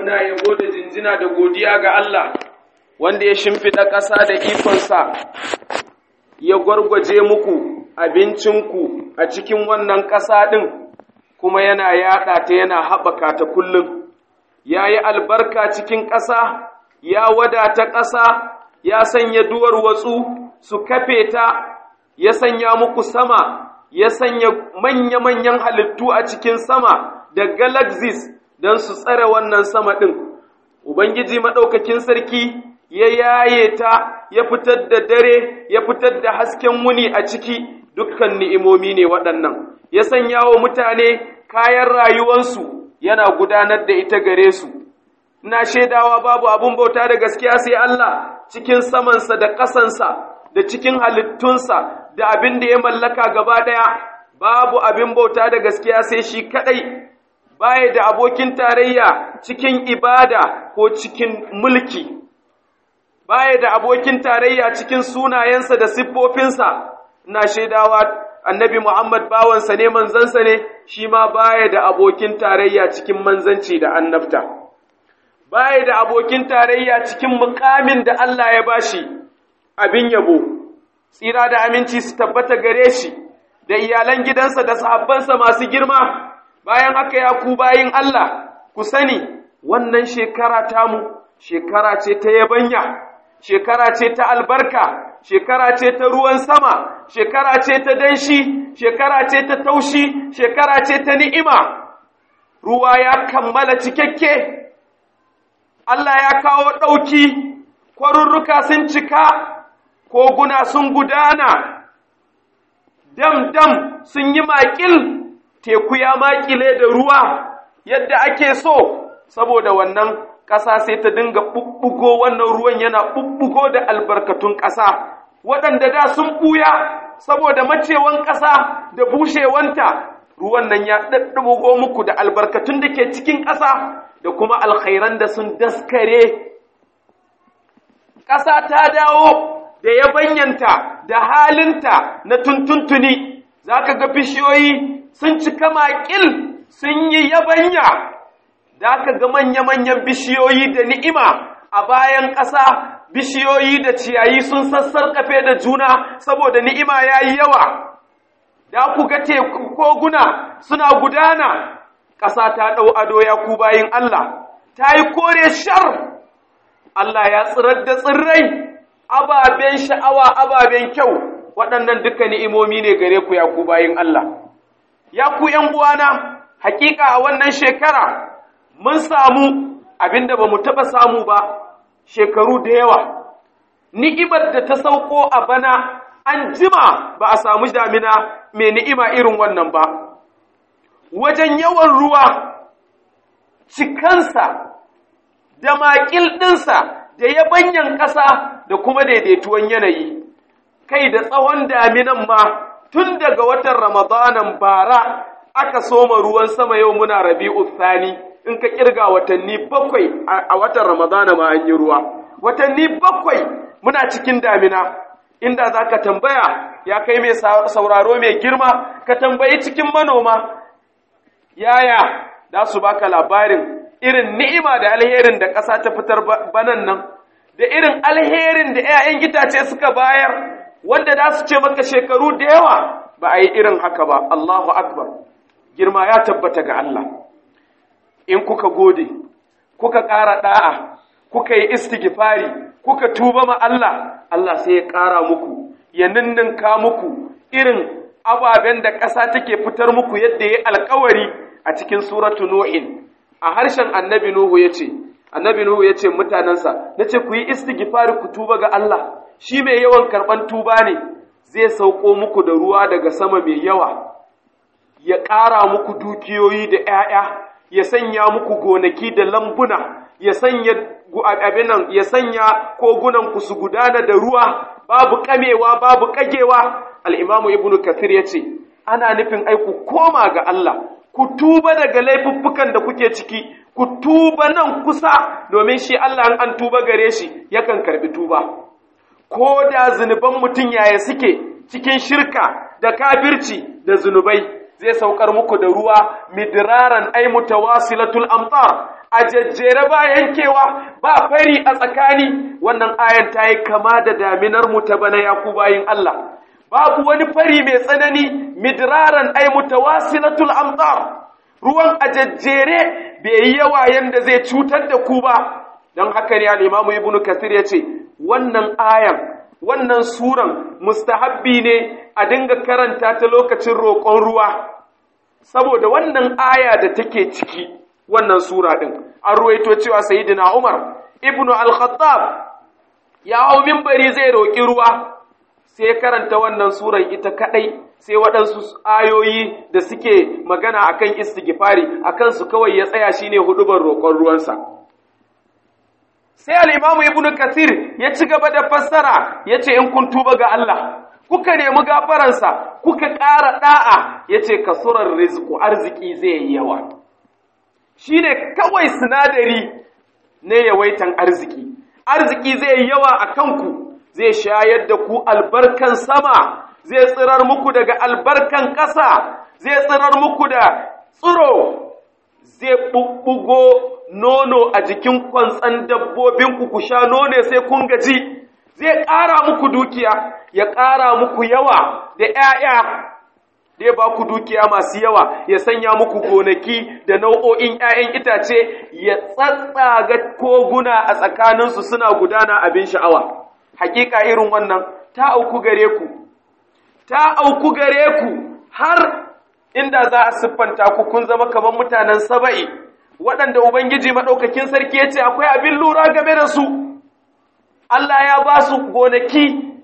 muna yabo da jinjina da godiya ga Allah wanda ya shimfiɗa ƙasa da ikonsa ya gwargwaje muku abincinku a cikin wannan ƙasa ɗin kuma yana yaɗa ta yana haɓaka ta kullum ya yi albarka cikin ƙasa ya wadata ƙasa ya sanya duwar watsu su kafe ta ya sanya muku sama ya sanya manya-manyan halittu a cikin sama da galaxies don su tsare wannan sama ɗin. Ubangiji maɗaukakin sarki ya yaye ta, ya fitar da dare, ya fitar da hasken wuni a ciki dukkan ni'imomi ne waɗannan. Ya sanya wa mutane kayan rayuwansu yana gudanar da ita gare su. Ina shaidawa babu abin bauta da gaskiya sai Allah cikin samansa da ƙasansa da cikin halittunsa da abin da ya mallaka gaba ɗaya, babu abin bauta da gaskiya sai shi kaɗai. baya da abokin tarayya cikin ibada ko cikin mulki, baya da abokin tarayya cikin sunayensa da siffofinsa, na shaidawa annabi Muhammad bawansa ne manzansa ne, shi ma baya da abokin tarayya cikin manzanci da annabta. Baya da abokin tarayya cikin mukamin da Allah ya bashi abin yabo, tsira da aminci su tabbata gare shi, da iyalan gidansa da sahabbansa masu girma. bayan haka ya ku bayin Allah ku sani wannan shekara tamu shekara ce ta yabanya shekara ce ta albarka shekara ce ta ruwan sama shekara ce ta danshi shekara ce ta taushi shekara ce ta ni'ima ruwa ya kammala cikakke Allah ya kawo ɗauki kwarurruka sun cika koguna sun gudana dam-dam sun yi maƙil teku ya makile da ruwa yadda ake so saboda wannan ƙasa sai ta dinga ɓuɓɓugo wannan ruwan yana ɓuɓɓugo da albarkatun ƙasa waɗanda da sun ɓuya saboda macewan ƙasa da bushewanta ruwan nan ya ɗaɗɗugo muku da albarkatun da ke cikin ƙasa da kuma alkhairan da sun daskare ƙasa ta dawo da yabanyanta da halinta na tuntuntuni za ka ga bishiyoyi sun cika makil sun yi yabanya da aka ga manya-manyan bishiyoyi da ni'ima a bayan ƙasa bishiyoyi da ciyayi sun sassarƙafe da juna saboda ni'ima ya yi yawa da ku ga teku koguna suna gudana ƙasa ta ɗau ado ya ku bayin Allah ta yi kore shar Allah ya tsirar da tsirrai ababen sha'awa ababen kyau waɗannan duka ni'imomi ne gare ku ya ku bayin Allah ya ku ’yan uwana, hakika a wannan shekara mun samu abinda ba mu taɓa samu ba shekaru da yawa. Ni'imar da ta sauko a bana an jima ba a samu damina mai ni'ima irin wannan ba. Wajen yawan ruwa, cikansa, da maƙil ɗinsa, da yabanyan ƙasa da kuma daidaituwan yanayi, kai da tsawon daminan ma tun daga watan Ramadanan bara aka soma ruwan sama yau muna rabi'u thani in ka kirga watanni bakwai a watan Ramadana ma an yi ruwa watanni bakwai muna cikin damina inda za ka tambaya ya kai mai sauraro mai girma ka tambayi cikin manoma yaya za su baka labarin irin ni'ima da alherin da ƙasa ta fitar banan nan da irin alherin da 'ya'yan itace suka bayar wanda za su ce maka shekaru da yawa ba a yi irin haka ba Allahu Akbar girma ya tabbata ga Allah in kuka gode kuka ƙara ɗa'a kuka yi istighfari kuka tuba ma Allah Allah sai ya ƙara muku ya ninninka muku irin ababen da ƙasa take fitar muku yadda ya alkawari a cikin suratu Nuhin a harshen annabi Nuhu ya ce annabi Nuhu ya ce mutanensa na ce ku yi istighfari ku tuba ga Allah shi mai yawan karɓan tuba ne zai sauko muku da ruwa daga sama mai yawa ya ƙara muku dukiyoyi da ‘ya'ya ya sanya muku gonaki da lambuna ya sanya abinan ya sanya kogunan ku su gudana da ruwa babu kamewa babu kagewa al'imamu ibnu kathir ya ce ana nufin ai ku koma ga Allah ku tuba daga laifuffukan da kuke ciki ku tuba nan kusa domin shi Allah an tuba gare shi yakan karbi tuba ko da zunuban mutum yaya suke cikin shirka da kafirci da zunubai zai saukar muku da ruwa midraran ay mutawasilatul amtar a jejjere ba yankewa ba fari a tsakani wannan ayan ta yi kama da daminar mu ta bana ya ku bayin Allah babu wani fari mai tsanani midraran ay mutawasilatul amtar ruwan a jejjere bai yi yawa yanda zai cutar da ku ba don haka ne al-imamu ibnu kasir ya ce wannan ayan wannan suran mustahabbi ne a dinga karanta ta lokacin roƙon ruwa saboda wannan aya da take ciki wannan sura din an ruwaito cewa sayyidina Umar ibnu al-Khattab ya hau minbari zai roƙi ruwa sai karanta wannan suran ita kadai sai waɗansu ayoyi da suke magana akan istighfari akan su kawai ya tsaya shine hudubar roƙon ruwansa sai al'imamu ibn Kathir ya ci gaba da fassara ya ce in kun tuba ga Allah, kuka nemi gafaransa, kuka ƙara ɗa'a ya ce kasurar rizku arziki zai yi yawa. Shi ne kawai sinadari na yawaitan arziki, arziki zai yi yawa a kanku, zai shayar da ku albarkan sama, zai tsirar muku daga albarkan ƙasa, zai tsirar muku da tsiro, zai ɓuɓɓugo nono a jikin kwantsan dabbobinku ku sha nono sai kun gaji zai ƙara muku dukiya ya ƙara muku yawa da ‘ya'ya zai ba ku dukiya masu yawa ya sanya muku gonaki da nau'o'in ‘ya'yan itace ya tsatsaga koguna a tsakaninsu suna gudana abin sha'awa hakika irin wannan ta auku gare ku ta auku gare ku har inda za a siffanta ku kun zama kamar mutanen saba'i waɗanda Ubangiji maɗaukakin sarki ya ce akwai abin lura game da su, Allah ya ba su gonaki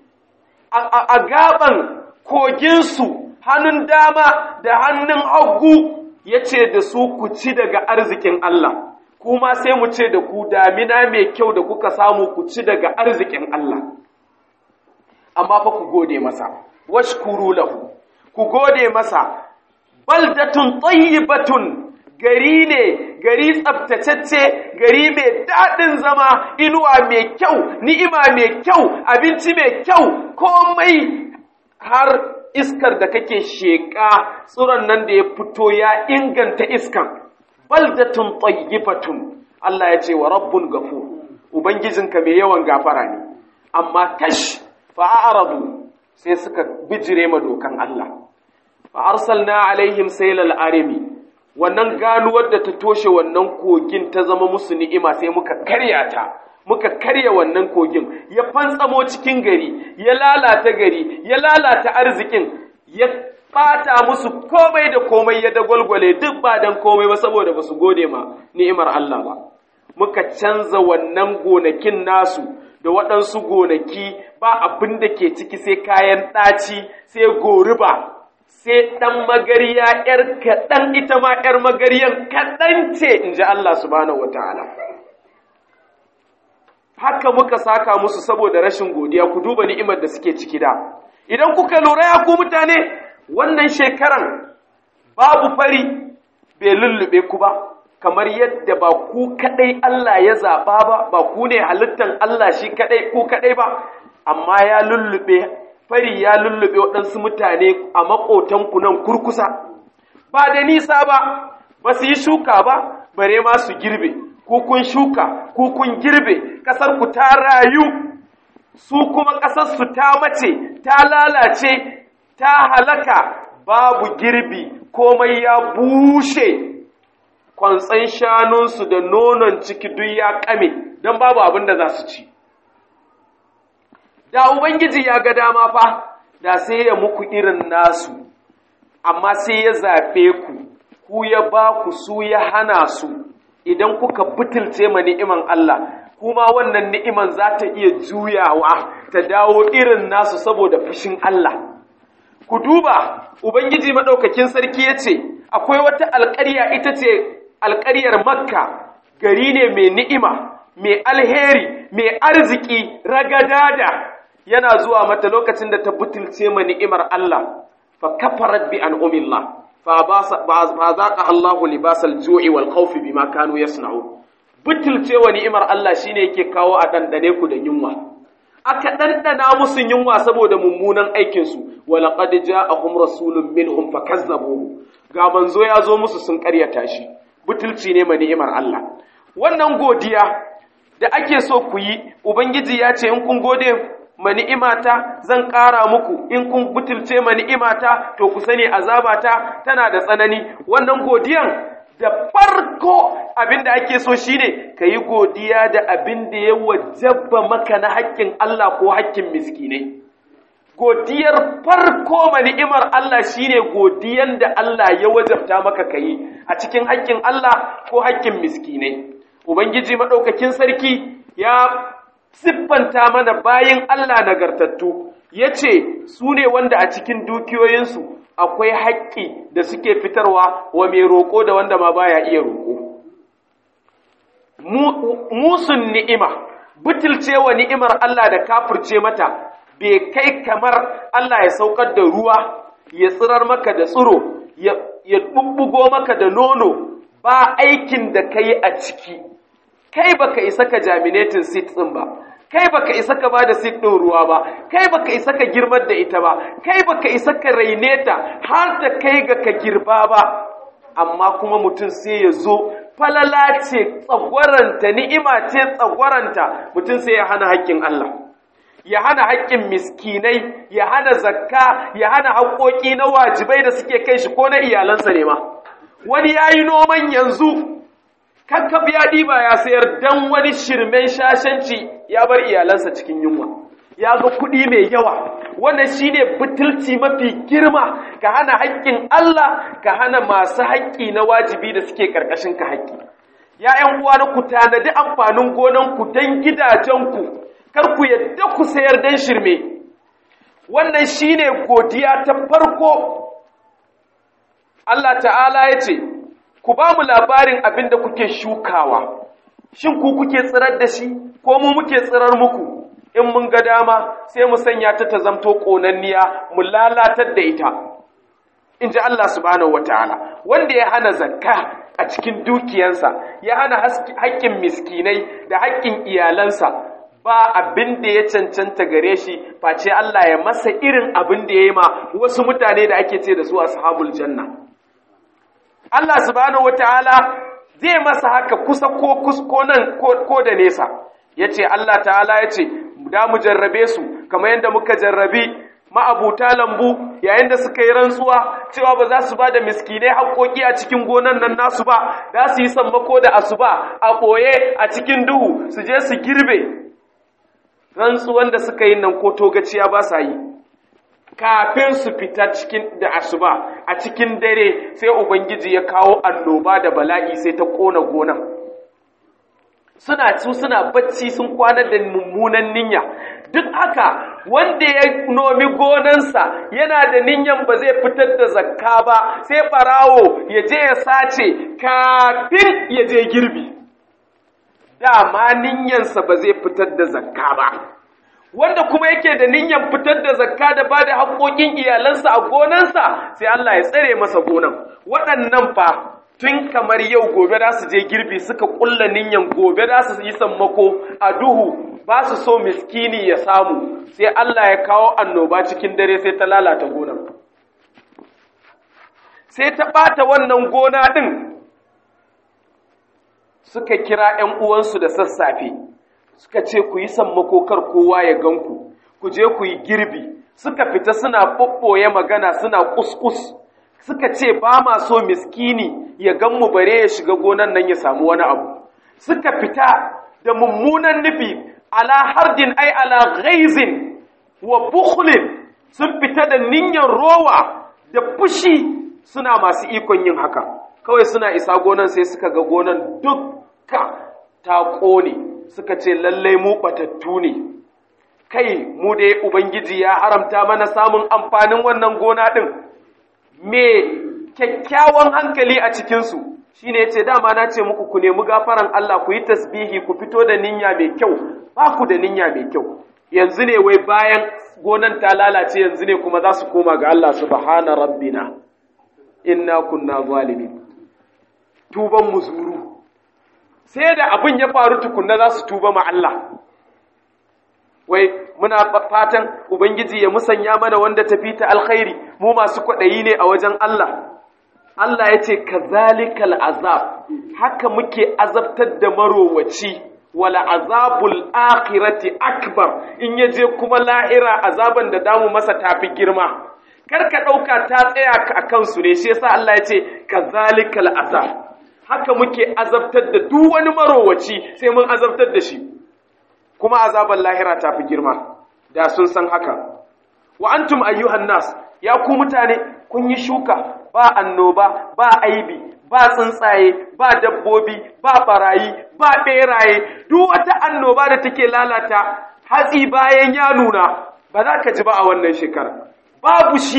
a gaban koginsu hannun dama da hannun hagu ya ce da su ku ci daga arzikin Allah, kuma sai mu ce da ku damina mai kyau da kuka samu ku ci daga arzikin Allah. Amma fa ku gode masa, washkuru lahu, ku gode masa, baldatun tayyibatun gari ne gari tsabtacecce gari mai daɗin zama inuwa mai kyau ni'ima mai kyau abinci mai kyau komai har iskar da kake sheƙa tsuron nan da ya fito ya inganta iskan baldatun tayyibatun Allah ya ce wa rabbun gafu ubangijinka mai yawan gafara ne amma kash fa'aradu sai suka bijire ma dokan Allah fa arsalna alaihim saylal arimi wannan ganuwar da ta toshe wannan kogin ta zama musu ni'ima sai muka karya ta muka karya wannan kogin ya fantsamo cikin gari ya lalata gari ya lalata arzikin ya bata musu komai da komai ya dagwalgwale duk ba dan komai ba saboda ba su gode ma ni'imar Allah ba muka canza wannan gonakin nasu da waɗansu gonaki ba abin da ke ciki sai kayan ɗaci sai goruba sai ɗan magariya ‘yar kaɗan ita ma ‘yar magariyan kaɗan ce in ji Allah subhanahu wa ta'ala. Haka muka saka musu saboda rashin godiya ku duba ni'imar da suke ciki da. Idan kuka lura ya ku mutane, wannan shekaran babu fari bai lullube ku ba, kamar yadda ba ku kaɗai Allah ya zaɓa ba, ba ku ne halittan Allah shi kaɗai ku kaɗai ba, amma ya lullube fari ya lullube waɗansu mutane a maƙotanku nan kurkusa, ba da nisa ba, ba su yi shuka ba, bare ma su girbe, ku kun shuka, ku kun girbe, ƙasarku ta rayu, su kuma ƙasarsu ta mace, ta lalace, ta halaka, babu girbi, komai ya bushe. Kwantsan shanunsu da nonon ciki duk ya ƙame, don babu abin da za su ci. da Ubangiji ya ga dama fa, da sai ya muku irin nasu, amma sai ya zaɓe ku, ku ya ba ku su ya hana su, idan kuka butulce ma ni'iman Allah, kuma wannan ni'iman za ta iya juyawa ta dawo irin nasu saboda fushin Allah. Ku duba, Ubangiji maɗaukakin sarki ya ce, akwai wata alƙarya ita ce alƙaryar Makka, gari ne mai ni'ima, mai alheri, mai arziki, ragadada. yana zuwa mata lokacin da ta butulce ma ni'imar Allah fa kafarat bi an'umillah fa ba zaqa Allahu libasal ju'i wal khawfi bima kanu yasna'u butulce wa ni'imar Allah shine yake kawo a dandane ku da yunwa aka ɗanɗana musu yunwa saboda mummunan aikinsu walaƙad ja'ahum rasulun minhum fakazzabuhu ga manzo ya zo musu sun ƙaryata shi butulci ne ma ni'imar Allah wannan godiya da ake so ku yi ubangiji ya ce in kun gode ma ni'imata zan ƙara muku in kun butulce ma ni'imata to ku sani azabata tana da tsanani wannan godiyan da farko abin da ake so shine ka yi godiya da abin da ya wajabba maka na haƙƙin Allah ko haƙƙin miskinai godiyar farko ma ni'imar Allah shine godiyan da Allah ya wajabta maka ka yi a cikin haƙƙin Allah ko haƙƙin miskinai ubangiji maɗaukakin sarki ya siffanta mana bayin Allah nagartattu ya ce su ne wanda a cikin dukiyoyinsu akwai haƙƙi da suke fitarwa wa mai roƙo da wanda ma baya iya roƙo. Musun ni'ima, butulce wa ni'imar Allah da kafirce mata, bai kai kamar Allah ya saukar da ruwa, ya tsirar maka da tsiro, ya ɓuɓɓugo maka da nono, ba aikin da ka yi a ciki. Kai baka isa ka jaminatin sit ɗin ba, kai baka isa ka bada sit ɗin ruwa ba kai baka isa ka girmar da ita ba kai baka isa ka raine ta har ta kai ga ka girba ba amma kuma mutum sai ya zo falala ce tsagwaranta ni'ima ce tsagwaranta mutum sai ya hana haƙƙin Allah ya hana haƙƙin miskinai ya hana zakka ya hana haƙƙoƙi na wajibai da suke kai shi ko na iyalansa ne ma wani ya yi noman yanzu kakkab ya ɗiba ya sayar dan wani shirmen shashanci ya bar iyalansa cikin yunwa ya ga kuɗi mai yawa wannan shine butulci mafi girma ka hana haƙƙin Allah ka hana masu haƙƙi na wajibi da suke ƙarƙashin ka haƙƙi ya ƴan uwa na ku tanadi amfanin gonan ku dan gidajen ku kar ku yadda ku sayar dan shirme wannan shine godiya ta farko Allah ta'ala ya ce ku ba mu labarin abin da kuke shukawa shin ku kuke tsirar da shi ko mu muke tsirar muku in mun ga dama sai mu sanya ta ta zamto ƙonanniya mu lalatar da ita in ji Allah subhanahu wataala wanda ya hana zakka a cikin dukiyansa ya hana haƙƙin miskinai da haƙƙin iyalansa ba abin da ya cancanta gare shi face Allah ya masa irin abin da ya yi ma wasu mutane da ake ce da su ashabul janna Allah subhanahu wataala zai masa haka kusa ko kusko nan ko da nesa yace Allah ta'ala yace da mu jarrabe su kamar yadda muka jarrabi ma'abuta lambu yayin da suka yi rantsuwa cewa ba za su ba da miskinai haƙoƙi a cikin gonan nan nasu ba za su yi sammako da asuba a ɓoye a cikin duhu su je su girbe rantsuwan da suka yi nan ko togaciya ba sa yi kafin su fita cikin da asuba a cikin dare sai ubangiji ya kawo annoba da bala'i sai ta kona gonan suna su suna bacci sun kwana da mummunan niyya duk haka wanda ya nomi gonansa yana da niyyan ba zai fitar da zakka ba sai barawo ya je ya sace kafin ya je girbi dama niyyansa ba zai fitar da zakka ba wanda kuma yake da niyyar fitar da zakka da bada haƙoƙin iyalansa a gonansa sai Allah ya tsare masa gonan waɗannan fa tun kamar yau gobe za su je girbi suka ƙulla niyyar gobe za su yi sammako a duhu ba su so miskini ya samu sai Allah ya kawo annoba cikin dare sai ta lalata gonan sai ta ɓata wannan gona ɗin suka kira ‘yan uwansu da sassafe’ suka ce ku yi sammako kar kowa ya ganku ku je ku yi girbi suka fita suna ɓoɓɓoye magana suna kuskus suka ce ba ma so miskini ya gan mu bare ya shiga gonan nan ya samu wani abu suka fita da mummunan nufi ala hardin ai ala ghaizin wa bukhlin sun fita da niyyar rowa da fushi suna masu ikon yin haka kawai suna isa gonan sai suka ga gonan dukka ta ƙone suka ce lallai mu batattu ne kai mu dai ubangiji ya haramta mana samun amfanin wannan gona ɗin me kyakkyawan hankali a cikinsu shi ne ce dama na ce muku ku nemi gafaran Allah ku yi tasbihi ku fito da ninya mai kyau ba ku da ninya mai kyau yanzu ne wai bayan gonan ta lalace yanzu ne kuma za su koma ga Allah subhana rabbina inna kunna zalimin tuban muzuru sai da abin ya faru tukunna za su tuba ma Allah wai muna fatan ubangiji ya musanya mana wanda tafi ta alkhairi mu masu kwaɗayi ne a wajen Allah Allah ya ce kazalikal azab haka muke azabtar da marowaci wala azabul akhirati akbar in yaje kuma lahira azaban da damu masa tafi girma kar ka ɗauka ta tsaya a kansu ne shi yasa Allah ya ce kazalikal azab haka muke azabtar da duk wani marowaci sai mun azabtar da shi kuma azaban lahira ta fi girma da sun san haka wa antum ayyuhan nas ya ku mutane kun yi shuka ba annoba ba aibi ba tsuntsaye ba dabbobi ba barayi ba beraye duk wata annoba da take lalata hatsi bayan ya nuna ba za ka ji ba a wannan shekara babu shi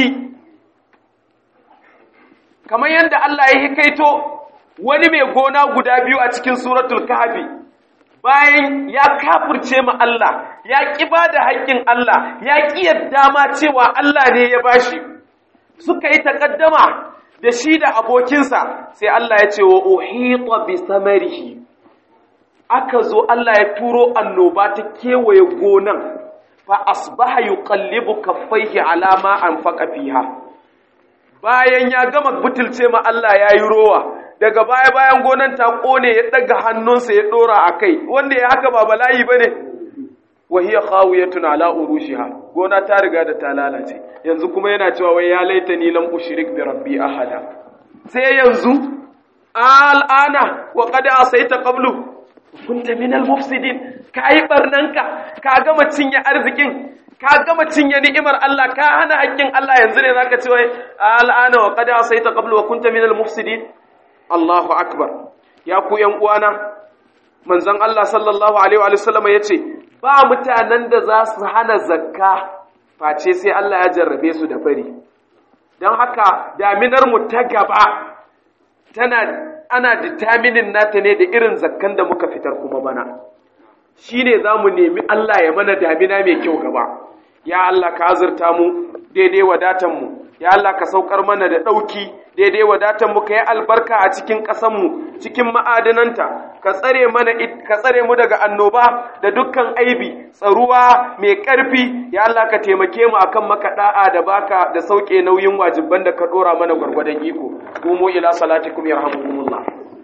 kamar yadda Allah ya hikaito wani mai gona guda biyu a cikin suratul kahfi bayan ya kafirce ma Allah ya ƙi ba da haƙƙin Allah ya ƙi yadda ma cewa Allah ne ya bashi suka yi taƙaddama da shi da abokinsa sai Allah ya ce wa uhita bi samarihi aka zo Allah ya turo annoba ta kewaye gonan fa asbaha yuqallibu kaffaihi ala ma anfaqa fiha bayan ya gama butulce ma Allah yayi rowa daga baya bayan gonan ta kone ya daga hannunsa ya dora a kai wanda ya haka ba bala'i ba ne wahiyar khawiyatun ala urushiha gona ta riga da ta lalace yanzu kuma yana cewa wai ya laita ni lam ushrik bi rabbi ahada sai yanzu al'ana wa qad asaita qablu kunta min al mufsidin kai barnanka ka gama cinye arzikin ka gama cinye ni'imar Allah ka hana haƙƙin Allah yanzu ne zaka ce wai al'ana wa qad asaita qablu wa kunta min al mufsidin Allahu akbar ya ku ‘yan uwana manzon Allah sallallahu Alaihi wasallam ya ce ba mutanen da za su hana zakka face sai Allah ya jarrabe su da fari don haka daminar mu ta gaba tana ana determinin nata ne da irin zakkan da muka fitar kuma bana shi ne za mu nemi Allah ya mana damina mai kyau gaba ya Allah ka azurta mu daidai wadatanmu ya Allah ka saukar mana da ɗauki daidai wadatan mu ka yi albarka a cikin ƙasanmu cikin ma'adananta ka tsare mana ka tsare mu daga annoba da dukkan aibi tsaruwa mai ƙarfi ya Allah ka taimake mu akan maka da'a da baka da sauke nauyin wajibban da ka dora mana gwargwadon iko qumu ila salatikum yarhamukumullah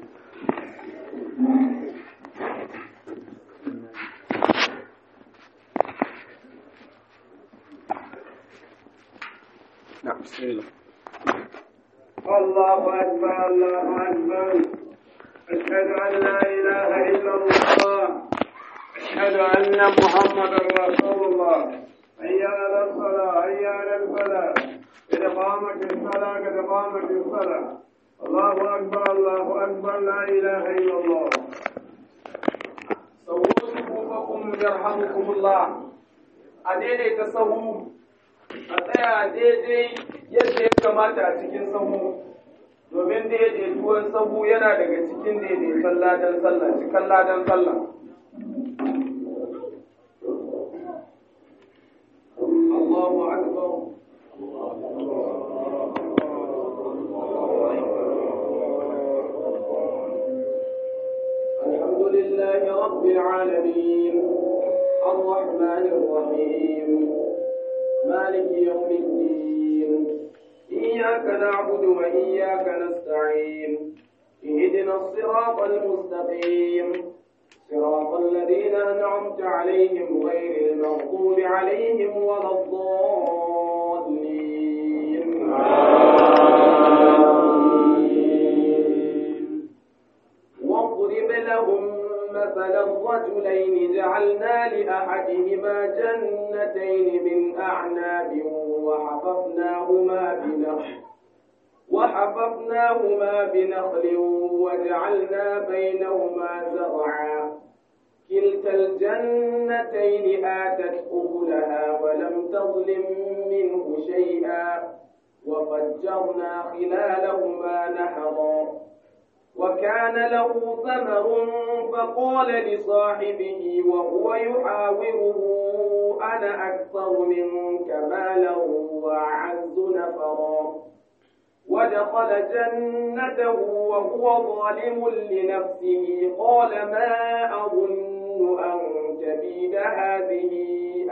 نعم بسم الله الله أكبر الله أكبر أشهد أن لا إله إلا الله أشهد أن محمدا رسول الله حي على الصلاة حي على الفلاح إذا قامت الصلاة قد قامت الصلاة الله أكبر الله أكبر لا إله إلا الله سووا صفوفكم يرحمكم الله أديني تسووا a tsaya daidai yadda ya kamata a cikin sahu domin daidaituwan sahu yana daga cikin daidaiton ladan sallah cikin ladan sallah Allahu akbar الحمد لله رب العالمين الرحمن الرحيم مالك يوم الدين إياك نعبد وإياك نستعين اهدنا الصراط المستقيم صراط الذين أنعمت عليهم غير المغضوب عليهم ولا الضالين واضرب لهم مثلا الرجلين جعلنا لأحدهما جنتين من أعناب وحففناهما بنخل وحففناهما بنخل وجعلنا بينهما زرعا كلتا الجنتين آتت أكلها ولم تظلم منه شيئا وفجرنا خلالهما نهرا وكان له ثمر فقال لصاحبه وهو يحاوره أنا أكثر منك مالا وأعز نفرا ودخل جنته وهو ظالم لنفسه قال ما أظن أن تبيد هذه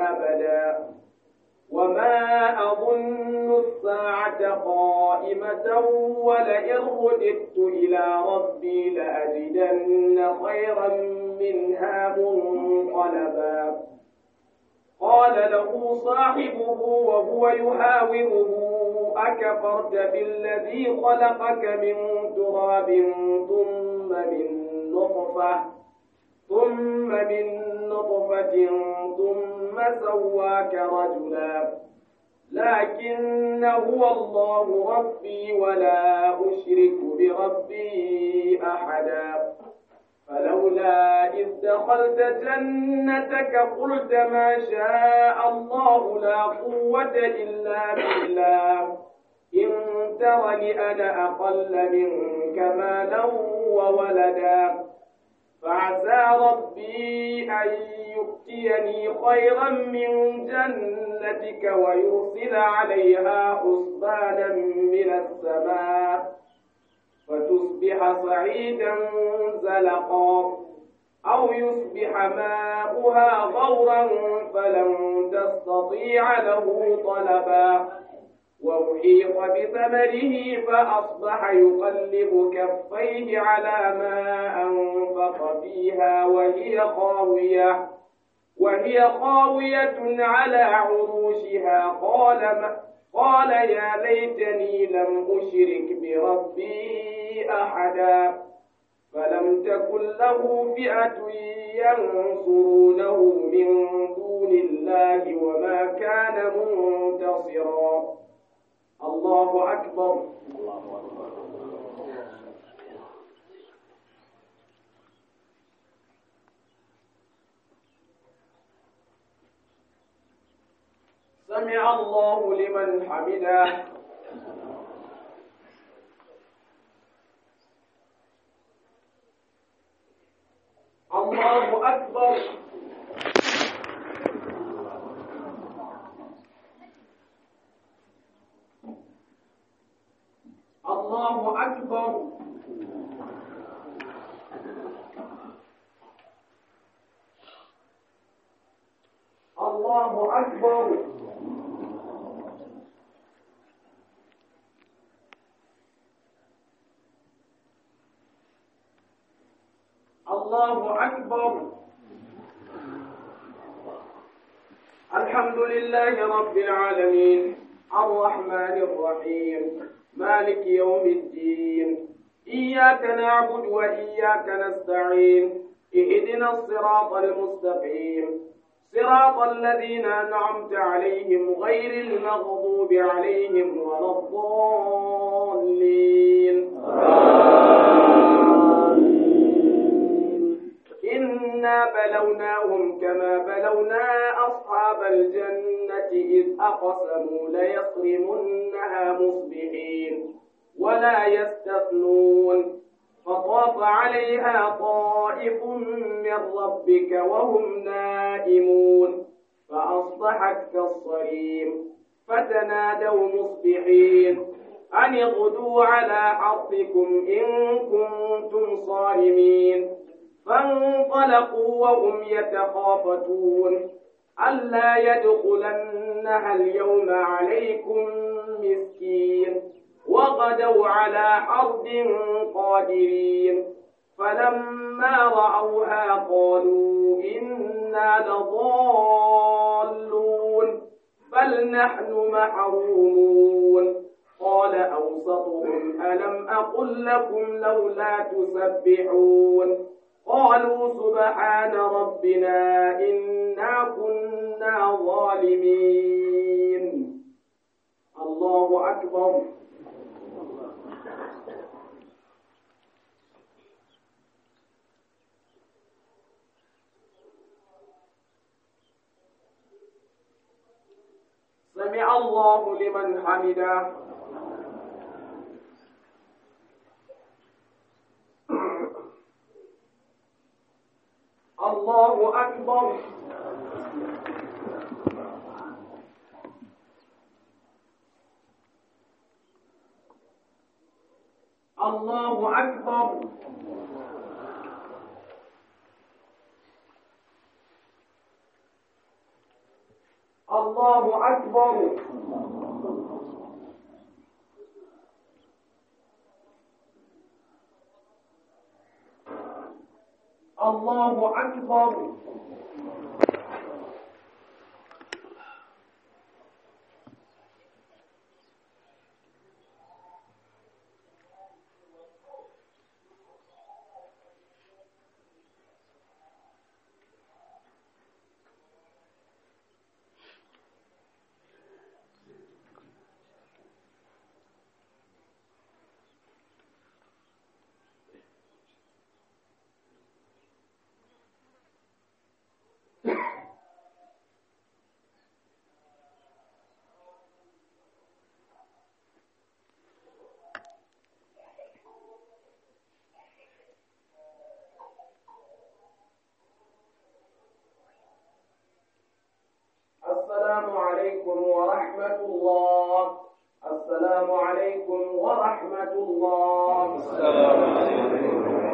وما أظن الساعة قائمة ولئن رددت إلى ربي لأجدن خيرا منها منقلبا قال له صاحبه وهو يهاوره أكفرت بالذي خلقك من تراب ثم من نطفة ثم من نطفة ثم سواك رجلا لكن هو الله ربي ولا أشرك بربي أحدا فلولا إذ دخلت جنتك قلت ما شاء الله لا قوة إلا بالله إن ترني أنا أقل منك مالا وولدا فعسى ربي أن يؤتيني خيرا من جنتك ويرسل عليها حسبانا من السماء فتصبح صعيدا زلقا أو يصبح ماؤها غورا فلن تستطيع له طلبا وأحيط بثمره فأصبح يقلب كفيه على ما أنفق فيها وهي خاوية وهي خاوية على عروشها قال ما قال يا ليتني لم أشرك بربي أحدا فلم تكن له فئة ينصرونه من دون الله وما كان منتصرا الله أكبر سمع الله لمن حمده الله أكبر الله أكبر الله أكبر الله أكبر الحمد لله رب العالمين الرحمن الرحيم مالك يوم الدين إياك نعبد وإياك نستعين اهدنا الصراط المستقيم صراط الذين أنعمت عليهم غير المغضوب عليهم ولا الضالين إنا بلوناهم كما بلونا أصحاب الجنة إذ أقسموا ليصرمنها مصبحين ولا يستثنون فطاف عليها طائف من ربك وهم نائمون فأصبحت كالصريم فتنادوا مصبحين أن اغدوا على حرثكم إن كنتم صارمين فانطلقوا وهم يتخافتون ألا يدخلنها اليوم عليكم مسكين وغدوا على حرد قادرين فلما رأوها قالوا إنا لضالون بل نحن محرومون قال أوسطهم ألم أقل لكم لولا تسبحون قالوا سبحان ربنا إنا كنا ظالمين الله أكبر سمع الله لمن حمده الله أكبر الله أكبر الله أكبر الله أكبر السلام عليكم ورحمة الله السلام عليكم ورحمة الله السلام عليكم